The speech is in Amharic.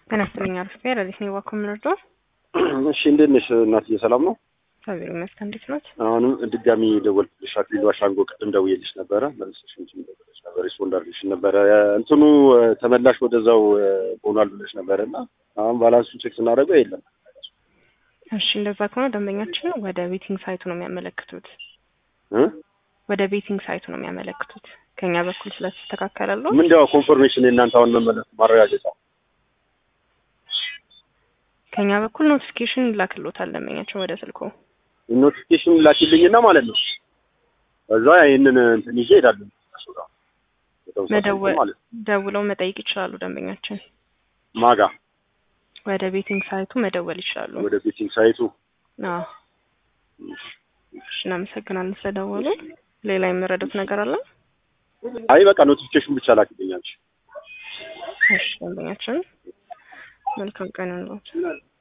ጤና ይስጥልኝ አርፌ ረዲት ነው ዋኮ ምንርዶ እሺ እንዴት ነሽ እናትዬ? ሰላም ነው? እግዚአብሔር ይመስገን። እንዴት ኖት? አሁንም ድጋሚ ደወልኩልሽ። አክሊሉ አሻንጎ ቅድም ደውዬልሽ ነበረ መልሰሽ እንትን ደውለሽ ነበር ሪስፖንድ አድርግልሽ ነበረ። እንትኑ ተመላሽ ወደዛው ሆኗል ብለሽ ነበረ እና አሁን ባላንሱን ቼክ ስናደርገው የለም። እሺ እንደዛ ከሆነ ደንበኛችን ወደ ቤቲንግ ሳይቱ ነው የሚያመለክቱት እ ወደ ቤቲንግ ሳይቱ ነው የሚያመለክቱት ከኛ በኩል ስለተስተካከለሉ ምንድነው ኮንፈርሜሽን የእናንተ አሁን መመለስ ማረጋገጫ ከኛ በኩል ኖቲፊኬሽን ይላክሎታል ደንበኛችን ወደ ስልኮ ኖቲፊኬሽን ላኪልኝና ማለት ነው እዛ ይህንን እንትን ይዤ እሄዳለሁ እሱ ጋር የተወሰነ መደወል እንትን ማለት ነው። ደውለው መጠየቅ ይችላሉ። ደንበኛችን ማጋ ወደ ቤቲንግ ሳይቱ መደወል ይችላሉ። ወደ ቤቲንግ ሳይቱ አዎ እሺ፣ እናመሰግናለን ስለደወሉ። ሌላ የምረዱት ነገር አለ? አይ በቃ ኖቲፊኬሽን ብቻ ላኪልኛል። እሺ ደንበኛችን መልካም ቀን ይሁንልዎት።